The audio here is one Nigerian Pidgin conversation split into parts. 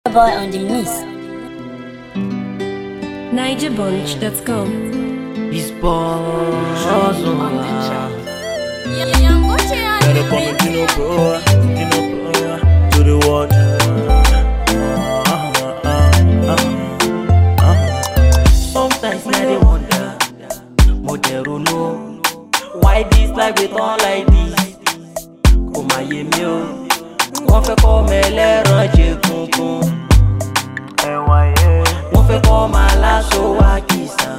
boy on the miss. NigerBunch.com. He's born. Gotta come and Gino Pro, Gino Pro, to the water. Sometimes I dey wonder, mo dey ronú, why this life dey turn like this? Kò má yé mi o, wọ́n fẹ́ kọ́ ọmọ ẹlẹ́ran jẹ kunkun, Ẹwà yẹ, wọ́n fẹ́ kọ́ ọmọ aláṣọ wá kìsàn.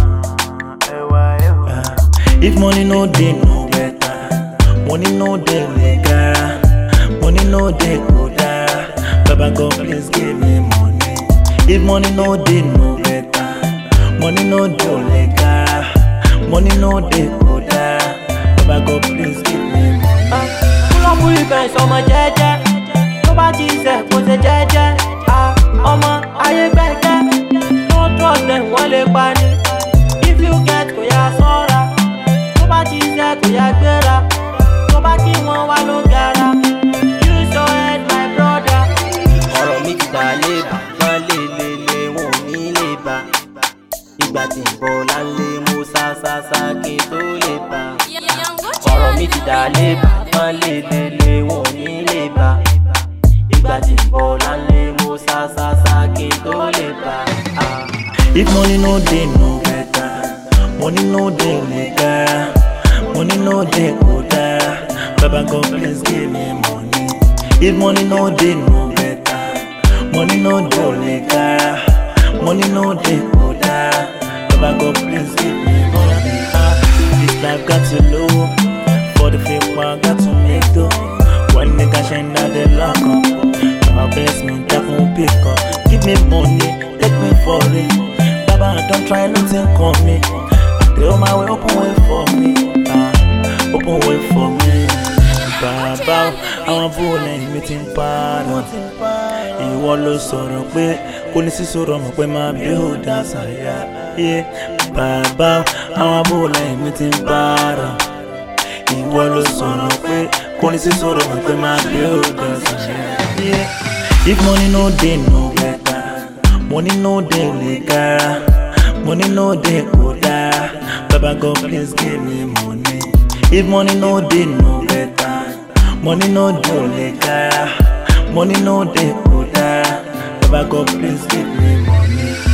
ẹwà ẹwà. If money no dey no better, money no dey legara, money no dey go dara. Baba God please give me money. If money no dey no better, money no dey legara, money no dey go dara. Baba God please give me money. Kúlọ̀mù ìfẹ̀sì ọmọ jẹ́jẹ́, tó bá ti sẹ̀ kó ṣe jẹ́jẹ́. Ah, Ọmọ ayé gbẹ́gẹ́, no trust dem wọ́n lè pa ni. If you get kò yá sọ́ra, tó bá ti sẹ̀ kò yá gbéra. Tó bá kí wọ́n wá ló gara. Use your head my brother. Ọ̀rọ̀ mi ti dà lébà, wọ́n lè lè lè wọ́n ò ní lè bá. Ìgbà tí ń bọ̀ lálé mo sá sá sá kí n tó lè bá ọ̀rọ̀ mi ti dà lébà wọ́n lè lè lè wọ́n ò ní lè bá ìgbà tí ń bọ̀ lálẹ́ mo sá sá sá kí n tó lè bá a. If money no dey no better, money no dey legara, money no dey go dara. Baba God please give me money. If money no dey no better, money no dey legara, money no dey go dara. Baba God please give me money. Ah, this life got to low, for the fake one got to make dough. One nigga shine out the lock up. Our best man that won't pick up. Give me money, take me for it. Baba, don't try nothing on me. They on my way, open way for me. Ah, open way for me. Bàbá àwọn abúlé lẹ́yìn mi ti ń parọ́. Ìwọ ló sọ̀rọ̀ pé kò ní sí sọ̀rọ̀ mọ̀ pé máa bí ó dá sàyà. Yeah. Bàbá àwọn abúlé lẹ́yìn mi ti ń parọ́. Ìwọ ló sọ̀rọ̀ pé kò ní sí sọ̀rọ̀ mọ̀ pé máa bí ó dá sàyà. Yeah. If money no dey no better, money no dey legara, money no dey go dara. Baba God please give me money. If money no dey no better, money no dey legara, money no dey go dara. Baba God please give me money.